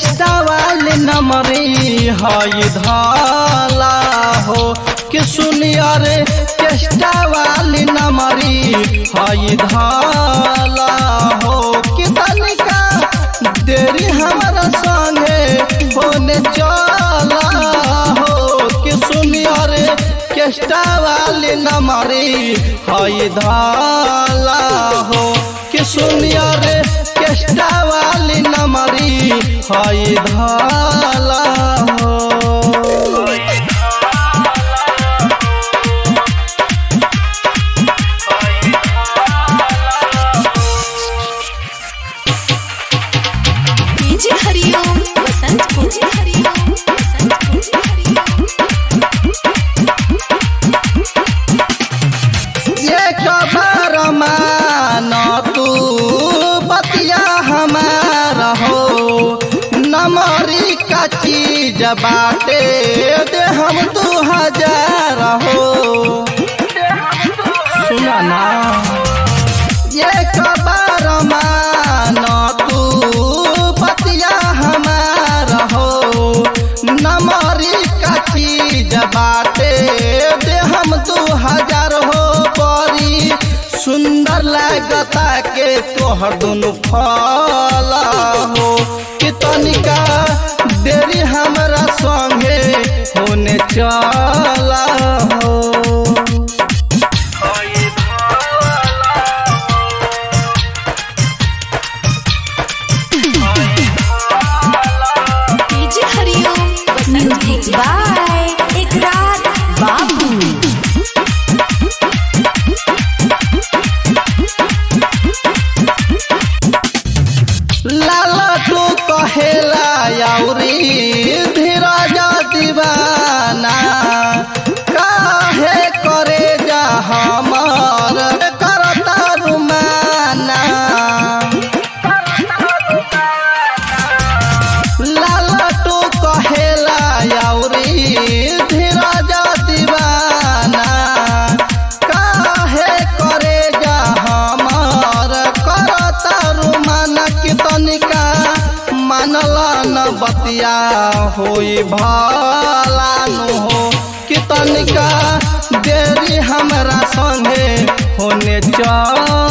केष्टा वाले नमरी हई धाला हो कि सुनिया रे केष्टा वाली नमरी हई धाला हो कि तनिका देरी हमारा संगे होने चला हो कि सुनिया रे केष्टा वाली नमरी हई धाला हो कि सुनिया रे केष्टा वाली नमरी हई धाला हो डीजे हरिओम बसंत को डीजे हरिओम बसंत को डीजे हरिओम ये खबर मान तू बतिया हमारा हो नमरी का चीज बाटे दे हम दू हजार हो सुना ना ये खबर मान तू बतिया हमारा हो नमरी का चीज बाटे दे हम दू हजार हो बड़ी सुंदर लागता के तोहर दुनु फला हो कि तनिका देरी हमरा संगे होने चला हो डीजे हरिओम बसंत को बाय इकरार बाबू लाला तू कहेला याउरी धीरज दीवाना काहे करे जा हमार करता रुमाना लाला तू कहेला याउरी धीरज दीवाना काहे करे जा हमार करता रुमाना की तनिका मानला न बतिया होई भला नु हो कि तनिका देरी हमरा संगे होने चल